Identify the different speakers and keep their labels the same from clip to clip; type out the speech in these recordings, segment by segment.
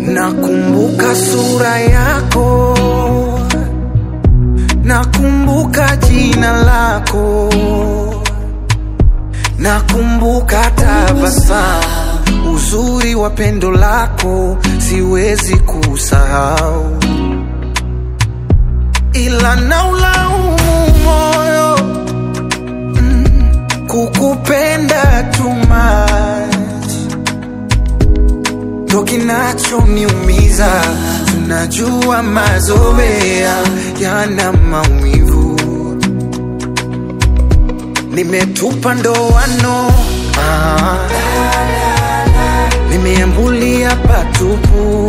Speaker 1: Nakumbuka sura yako, nakumbuka jina lako, nakumbuka tabasamu, uzuri wa pendo lako siwezi kusahau, ila naulaumu moyo mm, kukupenda too much ndo kinachoniumiza. Tunajua mazoea yana maumivu, nimetupa ndoano ah, nimeambulia patupu,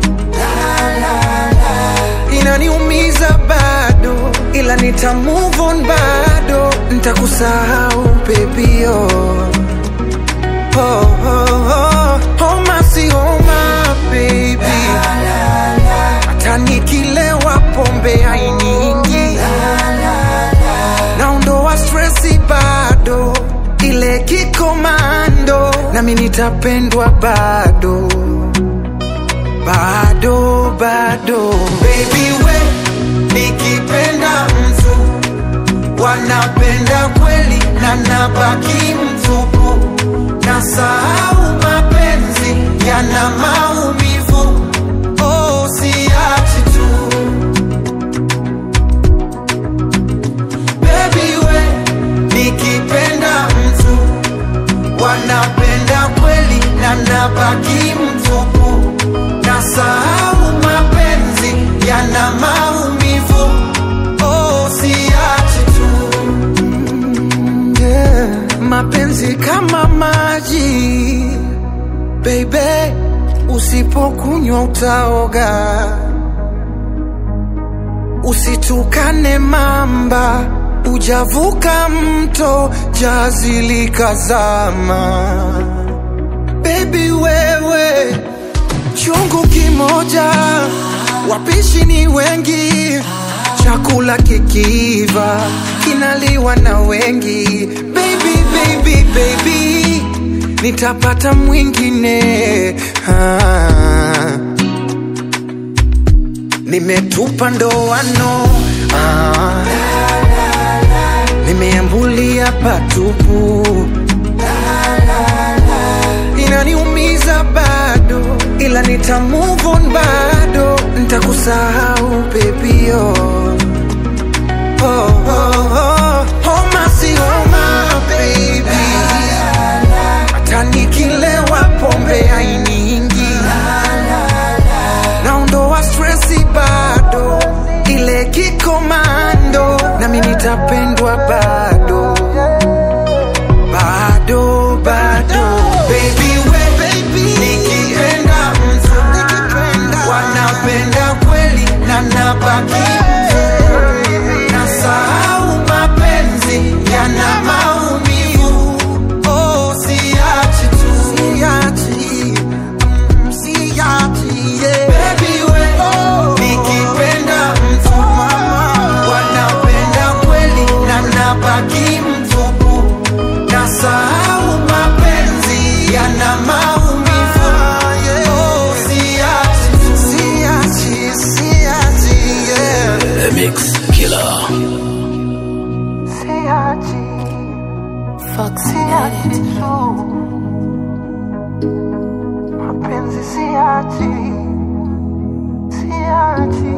Speaker 1: inaniumiza bado, ila nita move on bado, nitakusahau baby oh. Oh, oh, oh, homa si homa baby, hata nikilewa pombe hainiingi, naondoa stresi bado, ile kikomando, nami nitapendwa bado bado bado, baby we, nikipenda mtu wanapenda kweli na nabaki mtupu nasahau mapenzi yana maumivu oh, siachi tu Baby we nikipenda mtu wanapenda kweli na nabaki mtupu nasahau mapenzi yana maumivu oh, siachi tu yeah. Mapenzi kama maji baby, usipokunywa utaoga. Usitukane mamba, ujavuka mto, jazi likazama. Baby wewe, chungu kimoja, wapishi ni wengi, chakula kikiiva kinaliwa na wengi. Baby, baby, baby, nitapata mwingine ah. Nimetupa ndoano ah. Nimeambulia patupu, inaniumiza bado, ila nita move on bado, nitakusahau baby oh. Oh, oh, oh. Homa si homa baby, hata nikilewa pombe hainiingi, naondoa stresi bado, ile kikomando, nami nitapendwa bado bado bado, baby we baby, nikipenda mtu wanapenda kweli na nabaki nasahau mapenzi yana maumivu oh, siachi tu siachi mm, siachi yeah. Baby we nikipenda mtu wanapenda kweli na nabaki mtupu nasahau mapenzi yana maumivu oh, siachi tu siachi siachi yeah.
Speaker 2: The Mix Killer.
Speaker 1: Siachi
Speaker 3: Fox
Speaker 1: siachi tu mapenzi siachi siachi